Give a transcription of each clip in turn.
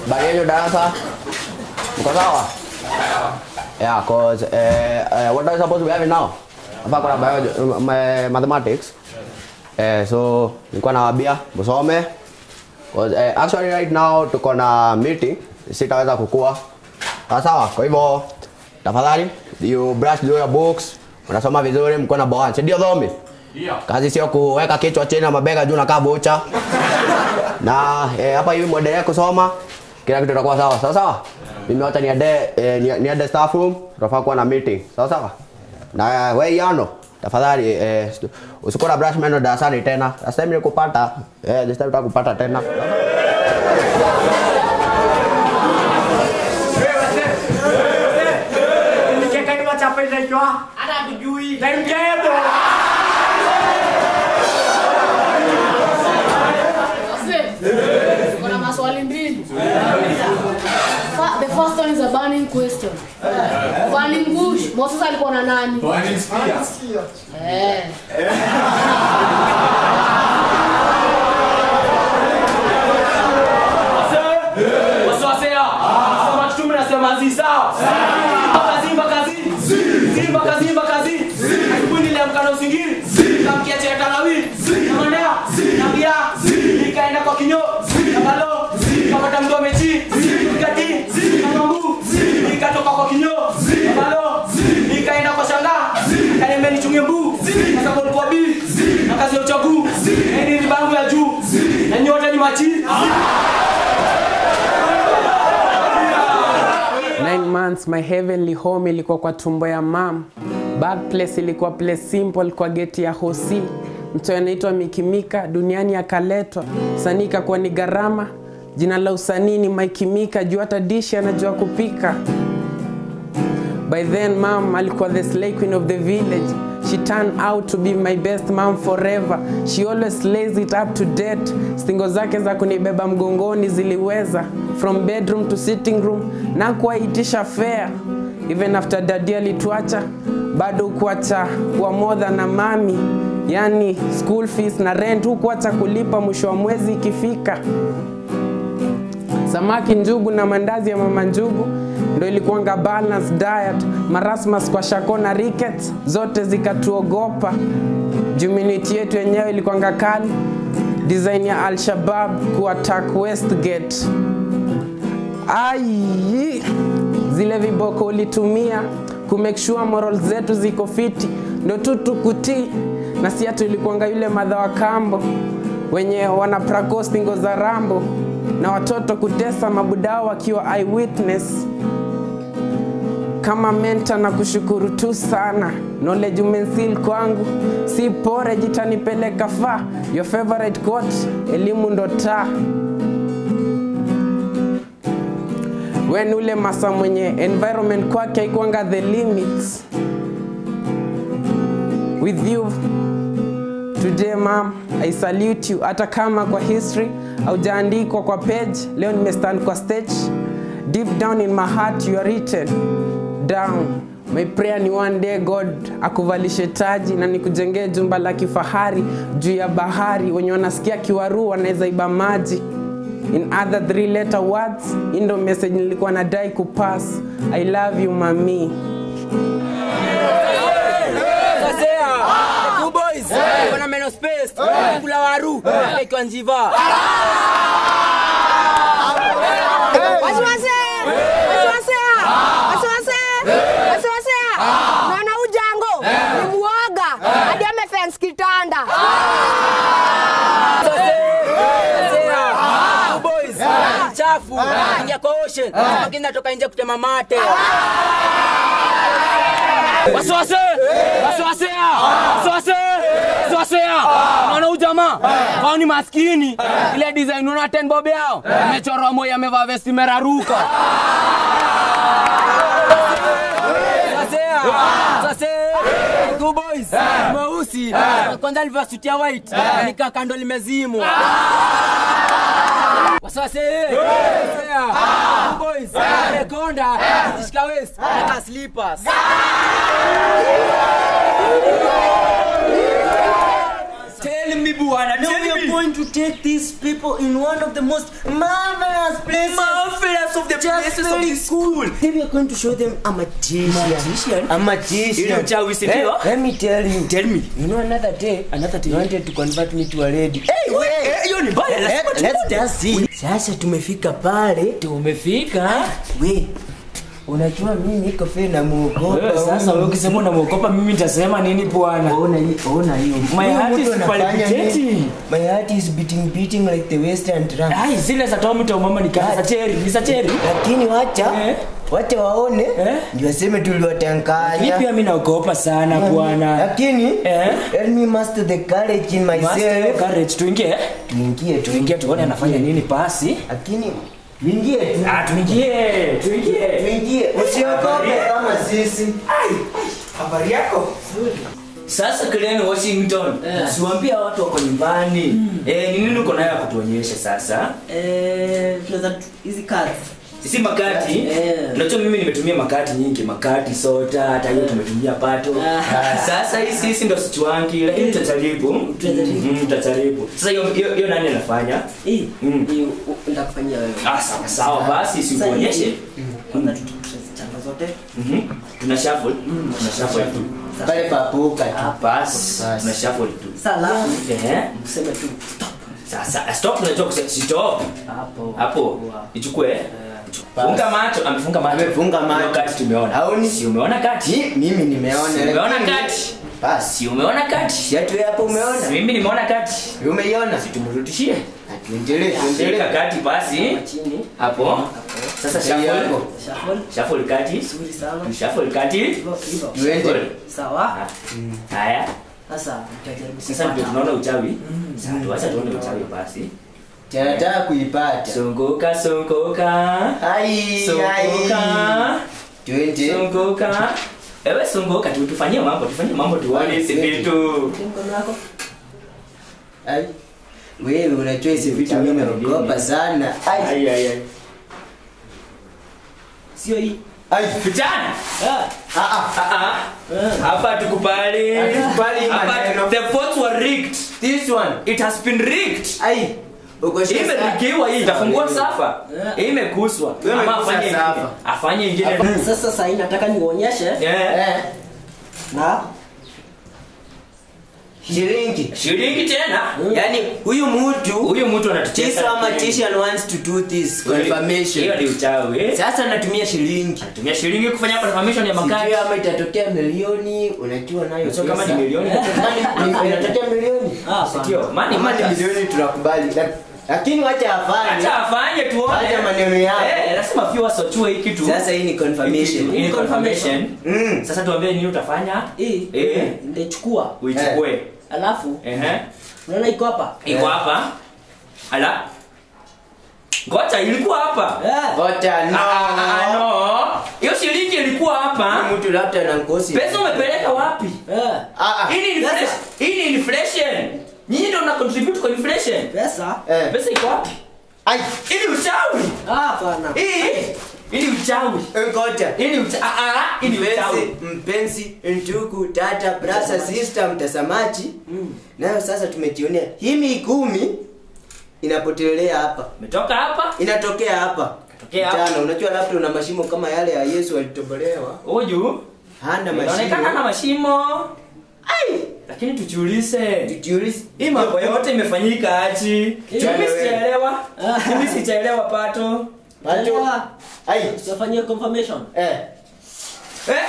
habari yenu darasa? Mko sawa? Yeah, cause eh, eh, what are you supposed to be having now? Hapa kuna biology, ma- mathematics. Eh, so nilikuwa nawaambia msome. Cause eh, actually right now tuko na meeting, sitaweza kukua. Sawa sawa. Kwa hivyo tafadhali you brush through your books, unasoma vizuri, mko na bawani. Si ndio dhomi? Kazi sio kuweka kichwa chini na mabega juu na kaa bocha. na eh, hapa hivi mwendelee kusoma, kila kitu itakuwa sawa. Sawa sawa. Mimi hata niende eh, ni- niende staff room, tunafaa kuwa na meeting. Sawa sawa. Na wewe Yano, tafadhali eh, usikuwa na brush meno darasani tena. Last time nilikupata, eh, this time utakupata tena. Nikeka ni wachapa inaitwa hata hatujui. Na mjedo. Kuna maswali mbili. Fa- The first one is a burning question. Burning bush, Moses alikuwa na nani? Eh. Wasiwasea. Sema kitume nasema zi sawa. Mpaka zi mpaka zi. Zi mpaka zi mpaka zi. Asubuhi niliamka na usingizi. Nikamkia chai ya tangawizi. Nikamwendea. Nikamwambia. Nikaenda kwa kinyo. Nikalo. Nikapata mtu amechi. Nikati. Nikamwambu. Nikatoka kwa kinyo. Nikalo. Nikaenda kwa shanga. Kaniambia nichunge mbu. Sasa kwa kwa bi. Na kazi ya uchagu. Na hii ni bangu ya juu. Na nyota ni machi. Nine months my heavenly home ilikuwa kwa tumbo ya mam. Back place ilikuwa place simple kwa geti ya hosi. Mtu anaitwa Mikimika duniani akaletwa. Sanii ikakuwa ni gharama. Jina la usanii ni Mikimika juu hata dishi anajua kupika. By then mom alikuwa the slay queen of the village. She turned out to be my best mom forever. She always lays it up to date. Stingo zake za kunibeba mgongoni ziliweza from bedroom to sitting room na kuwaitisha fare. Even after daddy alituacha bado kuacha kuwa more than a mami. Yani school fees na rent hukuacha kulipa mwisho wa mwezi ikifika samaki njugu na mandazi ya mama njugu ndo ilikuwanga balanced diet marasmus kwa shako na rickets zote zikatuogopa juminity yetu yenyewe ilikuwanga kali design ya al-shabab kuattack westgate ai zile viboko ulitumia kumake sure moral zetu ziko fiti ndo tu tukutii na si hatu ilikuanga yule madha wa kambo wenye wana prakostingo za rambo na watoto kutesa mabudao wakiwa eyewitness kama menta na kushukuru tu sana knowledge umensil kwangu si pore jitanipeleka fa your favorite quote elimu ndo taa wen ule masa mwenye environment kwake haikuanga the limits with you today mam i salute you hata kama kwa history aujaandikwa kwa page leo nimestand kwa stage deep down in my heart you are written down my prayer ni one day god akuvalishe taji na nikujengee jumba la kifahari juu ya bahari wenye wanasikia kiwaruu wanaweza iba maji in other three letter words hii ndo message nilikuwa nadai kupass i love you mami Sasea. Two boys. Kuna meno space. Kula waru. Ikiwa njiva. Wasiwase! Wasiwasea! Wasiwase! Wasiwasea! Naona ujango ni muoga hadi amefence kitanda. Sasea. Two boys. Chafu. Ingia kwa ocean. Lakini natoka nje kutema mate. Wasiwase! Wasiwasea! Wasiwase! Wasiwasea! Unaona huyu jamaa? Hao ni maskini. Ile design unaona ten bob yao. Imechorwa moyo amevaa vesti meraruka. Sasea! Sasea! Two boys. Mweusi. Kwanza alivaa suti ya white. Nika kando limezimwa. Wasase. Sasea. Two boys. Rekonda. Zishika waist. Nika slippers. Tell me, Buana, Now tell we are me. going to take these people in one of the most marvelous places. Marvelous basis of this school. Then we are going to show them a magician. Magician? A magician. Ili uchawi, si Eh, ndio? Let me tell you. Tell me. You know another day, Another day. you wanted to convert me to a lady. Hey, wait. Eh, hiyo ni mbaya, lazima Let, let's tuone. just see. Sasa tumefika pale. Tumefika. We, unajua mimi niko fe na muogopa. Wewe sasa wewe ukisema unamwogopa mimi nitasema nini bwana? Ona hiyo, ona hiyo. My Huyu heart mtu is anafanya palpitating. nini? My heart is beating beating like the western drum. Ai, zile za Tom Tom mama ni kama za cherry, ni za cherry. Lakini wacha, Eh? wacha waone. Eh? Ndio waseme Mimi tuliwatanganya. pia mimi naogopa sana bwana. Lakini Eh? let me master the courage in Master myself. courage tuingie. Tuingie tu. Tuingie tuone anafanya nini basi. Lakini tuingie tu. Ah, tuingie. Tuingie. Tuingie. Usiogope kama sisi. Habari yako? Sasa Glen Washington, siwaambia watu wako nyumbani. Eh, ni nini uko nayo ya kutuonyesha sasa? Eh, tunaweza tu- hizi cards. Si makati. Eh. Unajua mimi nimetumia makati nyingi, makati, soda, hata hiyo tumetumia pato. Ah. Sasa hii sisi ndo sichwangi, lakini tutajaribu. Tutajaribu. Mm, tutajaribu. Sasa hiyo hiyo hiyo nani anafanya? Hii, Mm. hii, u- nitakufanyia wewe. Ah, sawa sawa basi Sasa usionyeshe. hii, kwanza tutazichanga zote. Mhm. Tuna shuffle. Tuna shuffle tu. Pale papuka tu. Bas, Bas. tuna shuffle tu. Sasa alafu Ehe. useme tu stop. Sasa stop unajua kusema stop. Hapo. Hapo. Wow. Ichukue. Funga macho, amefunga macho. Amefunga macho. Hiyo kati tumeona. Haoni? Si umeona kati? Ni- Mimi nimeona. Si umeona lakini- kati? Basi. Si umeona kati? Siatu hapo umeona? Si mimi nimeona kati. Umeiona? Tumrudishie. Tuendelee, Shika tuendelee. kati basi. Chini. Hapo. Sasa Shika shuffle. yako. Shuffle. Shuffle kati. Vizuri sana. Shuffle kati. Hivyo, hivyo. Tuende. Sawa. Haya. Sasa tutajaribu Sasa ndio kupata. tunaona uchawi. Sasa tuacha tuone uchawi basi. Tunataka kuipata. Sunguka sunguka. Ai, Sunguka. ai. Twende. Sunguka. Ewe sunguka tu tufanyie mambo, tufanyie mambo tuone hizi vitu. Mkono wako. Ai. Wewe unajua hizi vitu mimi naogopa sana. Ai. Ai ai ai. Sio hii. Ai. Vijana. Ah. Ah ah. Ah ah. Hapa tukubali. Hatukubali hii Hapa maneno. the votes were rigged. This one. It has been rigged. Ai. Uko Hii imerigiwa hii itafungua safa. Hii imekuswa. Wewe Ama umekusa afanye ingine. safa. Afanye ingine. Sasa sasa hii nataka niuonyeshe Eh. Eh. na Shilingi. Shilingi tena. Yaani huyu mtu Huyu mtu this anatucheza. one magician wants to do this Hiyo confirmation. ni uchawi. Sasa anatumia shilingi. Tumia shilingi kufanya confirmation ya makati. Sijui ama itatokea milioni, unajua nayo. Sio kama ni pesa. milioni. Ni- Inatokea milioni. ah, Sikio. Mani Kama ni mata. milioni tunakubali. Lak- Lakini wacha afanye. Acha afanye tuone. Acha maneno yako. Eh, lazima viewers wachue hii kitu. Sasa hii ni confirmation. Hii ni confirmation. Mm. Sasa tuambie nini utafanya? hii Eh. nitachukua Uichukue. alafu Ehe. unaona iko hapa Iko hapa. Ala. Ngoja ilikuwa hapa. Eh. Wacha no. Ah, ah, ah, no. Hiyo shilingi ilikuwa hapa. Huyu Mtu labda na ngozi. Pesa umepeleka wapi? Eh. Ah ah. Hii ni inflation. Hii ni inflation. Nyinyi ndio mna contribute kwa inflation. pesa Eh. Pesa iko wapi? Ai. Hii ni uchawi. ah bana Hii. Hii ni uchawi. Ngoja. Hii ni uchawi. Ah ah, hii ni uchawi. Mpenzi, mpenzi, ndugu, dada, brother, sister, mtazamaji. Nayo sasa tumejionea. Hii mikumi inapotelea hapa. Umetoka hapa? Inatokea hapa. Tokea hapa. Jana, unajua labda una mashimo kama yale ya Yesu alitobolewa. Huyu Hana inaonekana na mashimo. mashimo. Ai, lakini tujiulize. Tujiulize. Hii mambo yote imefanyika aje? Mimi sijaelewa. Mimi sijaelewa pato. Pato. Elewa. Ai. tutafanyia confirmation Eh. Eh,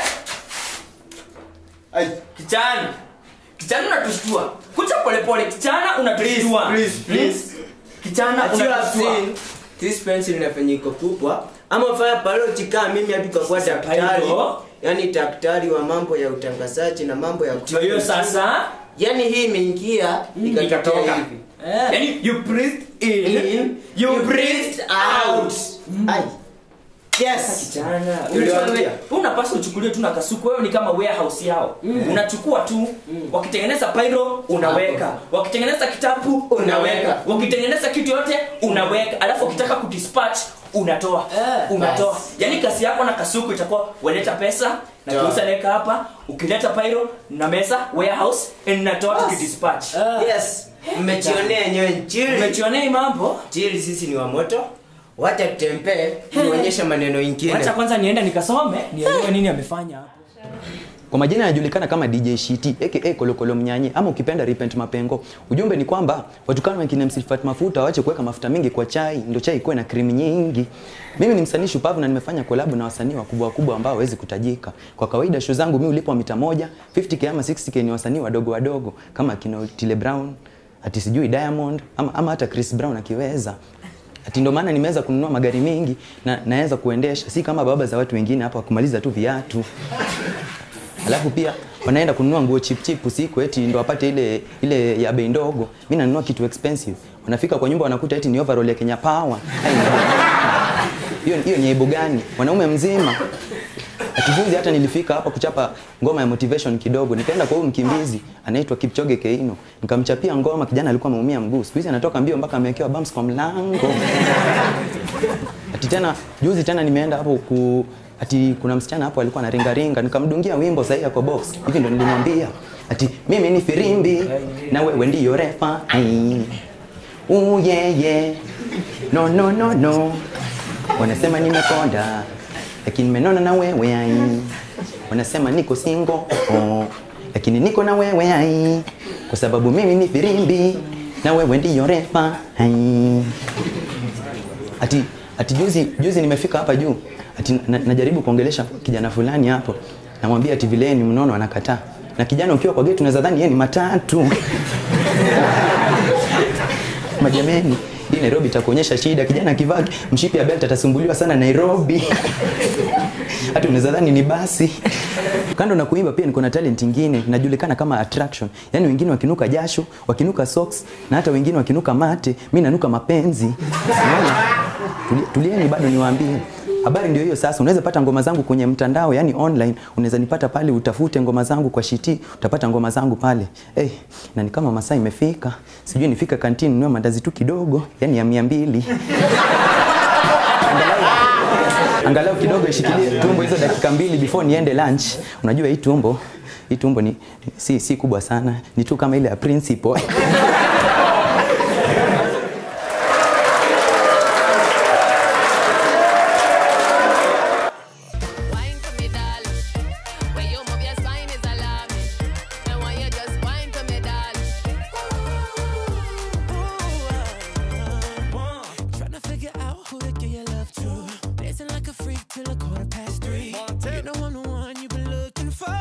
Ai. kijana. Kijana unatushtua. Kucha polepole kijana unatushtua. Please, please. Kijana As you have unatushtua. seen, this pencil inafanyika kubwa ama ufanya biology kama mimi hadi ukakuwa daktari Pyro. yani daktari wa mambo ya utangazaji na mambo ya Ndio hiyo sasa. yani hii imeingia ikatokea ikatoka. hivi eh Yaani you breathed in, In, you breathed out. Ai. yes Kijana, Niliwaambia. wewe unapaswa uchukulie tu na kasuku. Wewe ni kama warehouse yao. Unachukua tu, wakitengeneza pyro unaweka, wakitengeneza kitabu unaweka, wakitengeneza kitu yote unaweka, alafu ukitaka kudispatch unatoa Eh. unatoa. Yaani kazi yako na kasuku itakuwa waleta pesa na Toa. kiusa naweka hapa, ukileta pyro na mesa warehouse natoa tukidispatch. eh yes mmejionea yenyewe njiri Umejionea hii mambo? njiri sisi ni wa moto wacha tutempee tuonyeshe maneno ingine wacha kwanza niende nikasome nielewe nini amefanya hapo Kwa majina yanajulikana kama DJ Shiti aka Kolokolo Mnyanyi ama ukipenda Repent Mapengo. Ujumbe ni kwamba watukana wengine msifati mafuta waache kuweka mafuta mengi kwa chai, ndio chai ikuwe na cream nyingi. Mimi ni msanii shupavu na nimefanya collab na wasanii wakubwa wakubwa ambao hawezi kutajika. Kwa kawaida show zangu mimi ulipwa mita moja, 50k ama 60k ni wasanii wadogo wadogo kama kina Otile Brown, ati sijui Diamond ama, ama hata Chris Brown akiweza. Ati ndio maana nimeweza kununua magari mengi na naweza kuendesha, si kama baba za watu wengine hapa kumaliza tu viatu. Alafu pia wanaenda kununua nguo chip chip usiku eti ndo wapate ile ile ya bei ndogo. Mimi nanunua kitu expensive. Wanafika kwa nyumba wanakuta eti ni overall ya Kenya Power. Ai, Hiyo hiyo ni aibu gani? Wanaume mzima. Atijuzi hata nilifika hapa kuchapa ngoma ya motivation kidogo. Nikaenda kwa huyu mkimbizi anaitwa Kipchoge Keino. Nikamchapia ngoma, kijana alikuwa ameumia mguu. Siku hizi anatoka mbio mpaka amewekewa bumps kwa mlango. Ati tena juzi tena nimeenda hapo ku ati kuna msichana hapo alikuwa anaringa ringa nikamdungia wimbo sahihi kwa box hivi ndo nilimwambia ati mimi ni firimbi na wewe ndiyo refa ai oh yeah yeah no no no no wanasema nimekonda lakini nimenona na wewe ai wanasema niko single oh lakini niko na wewe ai kwa sababu mimi ni firimbi na wewe ndiyo refa ai ati ati juzi juzi nimefika hapa juu ati na, najaribu kuongelesha kijana fulani hapo namwambia ati vile yeye ni mnono anakataa na kijana ukiwa kwa gate unaweza dhani yeye ni matatu majameni hii Nairobi itakuonyesha shida kijana akivaa mshipi ya belt atasumbuliwa sana Nairobi hata unaweza dhani ni basi kando na kuimba pia niko na talent ingine najulikana kama attraction yaani wengine wakinuka jasho wakinuka socks na hata wengine wakinuka mate mi nanuka mapenzi Unaona? Tuli- tulieni bado niwaambie habari ndio hiyo sasa unaweza pata ngoma zangu kwenye mtandao yani online unaweza nipata pale utafute ngoma zangu kwa shiti utapata ngoma zangu pale hey, na ni kama masaa imefika sijui nifika kantini nunue mandazi tu kidogo yani ya mia mbili angalau, angalau kidogo ishikilie tumbo hizo dakika mbili before niende lunch unajua hii tumbo hii tumbo ni si, si kubwa sana ni tu kama ile ya principal Wine for me, darling. When you move your spine is alarming. And when you just wine for me, darling. Tryna figure out who to give your love to. Dancing like a freak till a quarter past three. You know I'm the one you've been looking for.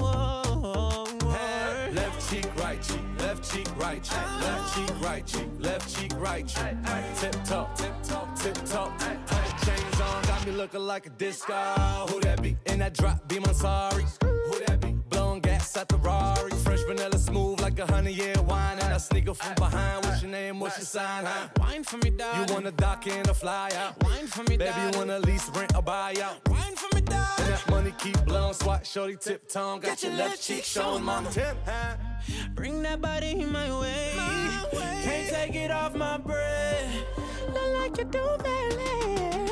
Left cheek, right cheek, left cheek, right cheek, left cheek, right cheek, left cheek, right cheek. Tip top, tip top, tip top. Hundred chains on, got me looking like a disco. Who that be? In that drop, be my sorry. Who that be? Blowing gas at the Rari. Fresh vanilla smooth like a hundred year wine. And I sneak up from behind. What's your name? What's your sign? Huh? Wine for me, darling. You wanna dock in or fly out? Wine for me, Baby, darling. you wanna lease, rent, or buy out? Wine for me, darling. And that money keep blowing, swat, shorty, tip tongue. Got, your left cheek showing, mama. Tip, huh? Bring that body my way. Can't take it off my breath. Not like you do, baby.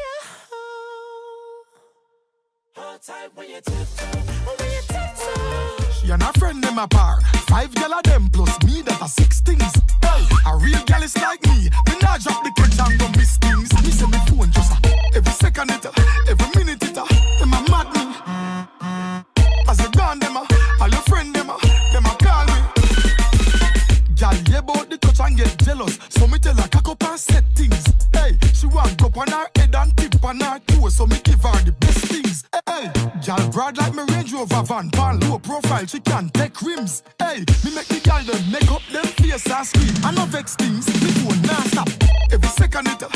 Hold tight when you tiptoe. When you tiptoe. She and her friend them apart. Five gal of them plus me that are six things. Hey, a real gal is like me. Me not drop the catch and go miss things. Me say me phone just a every second it, a, every minute it. a, Them a mad me. As you gone them a, all your friend them a, them a call me. Gal yeah about the touch and get jealous. So me tell her cock up and set things. Hey, she want go on her head and tip on her toe. So me give her the best things. Hey, gal broad like me Range Rover van, pan low profile. She can take rims. Hey, me make the gal them make up them face and scream. I no vex things. Me phone non stop. Every second it,